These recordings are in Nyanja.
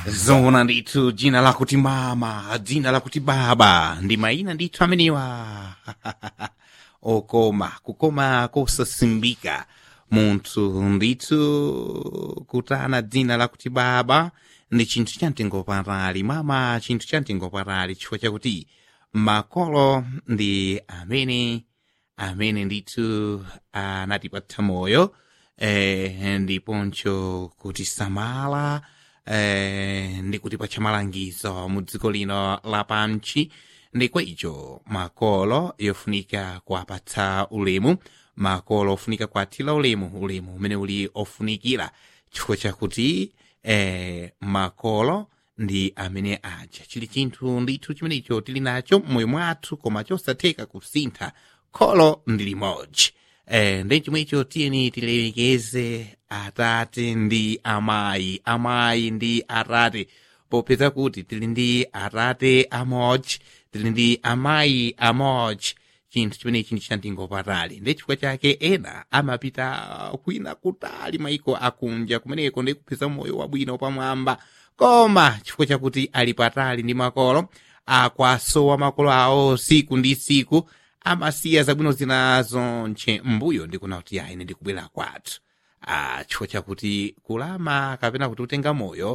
zona ndithu dzina lakuti mama dzina lakuti baba ndi mayina ndithu ameniwa okoma kukoma kosasimbika munthu ndithu kutana dzina lakuti baba ndi chinthu chamtengopatali mama chinthu chamtengopatali chifukwa chakuti makolo ndi amene amene ndithu anatipatsa moyo eh, ndiponso kutisamala eh, ndi kutipatsa malangizo mu dziko lino lapansi ndi kwa icho makolo yofunika kuwapatsa ulemu makolo ofunika kuwathira ulemu ulemu umene uli ofunikira chifukwa chakuti eh, makolo ndi amene aja chili chinthu ndithu chimenecho tili nacho mmoyo mwathu koma chosatheka kusintha kholo ndi limodzi eh, ndi chomwecho tiyeni tilemekeze atate ndi amayi amayi ndi atate popeza kuti tili ndi atate amodzi tili ndi amayi amodzi chinthu chimenechi ndi chamtengopatali ndi chifukwa chake ena amapita kwina kutali maiko akunja kumeneko ndi kupeza moyo wabwino pamwamba koma chifukwa chakuti ali patali ndi makolo akwasowa makolo awo siku ndi siku amasiya zabwino zina zonche mbuyo ndikuna kuti ayi ine ndikubwera kwathu ah, chifukwa chakuti kulama kapena kuti utenga moyo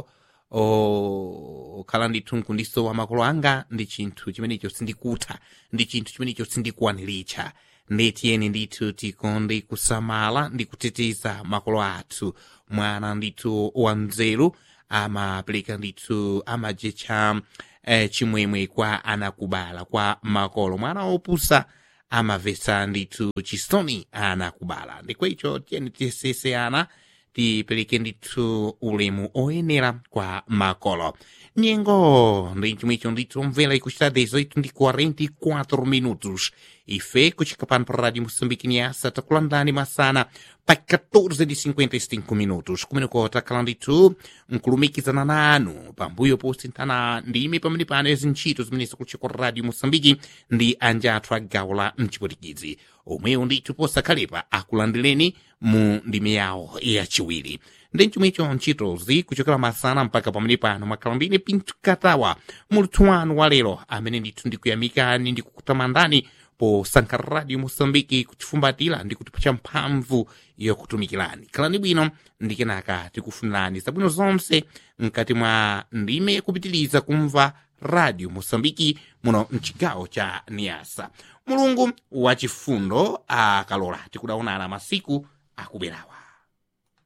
okhala ndithu nkundisowa makolo anga ndi chinthu chimenecho sindikutha ndi chinthu chimenecho sindikuwaniricha ndetiyeni ndithu tikonde kusamala ndi kuteteza makolo athu mwana ndithu wanzeru amapereka ndithu amajecha eh, chimwemwe kwa anakubala kwa makolo mwana opusa amavesa ndithu chisoni anakubala ndikwecho tiyeni tiyesese ana tipereke ndithu ulemu oyenera kwa makolo nyengo ndi chomwecho ndithu mvera ikuchita 18 ndi 44 minutos ife kuchika pano pa rádio moçambique nyasa takulandani masana pa 14 de 55 minutos kumeneko takhala ndithu nkulumikizana nanu pambuyo posinthana ndime pamene pano yazintchito zimenezi kuchika rádio moçambique ndi anja athu a gawo la mchipotikizi omwewo ndithu posakhalepa akulandireni mu ndime yawo yachiwiri ndi chomwecho ntchitozi kuchokera masana mpaka pamene pano makhala ndine pinto katawa muluthu wanu wa lero amene ndithu ndikuyamikani ndikukutamandani posankha radio moçambike kuchifumbatira ndi kutipatsa mphamvu yokutumikirani khalani bwino ndi kenaka tikufunirani zabwino zonse mkati mwa ndime kupitiriza kumva radio moçambike muno mchigawo cha niasa mulungu wachifundo akalola tikudaonana masiku akubwerawa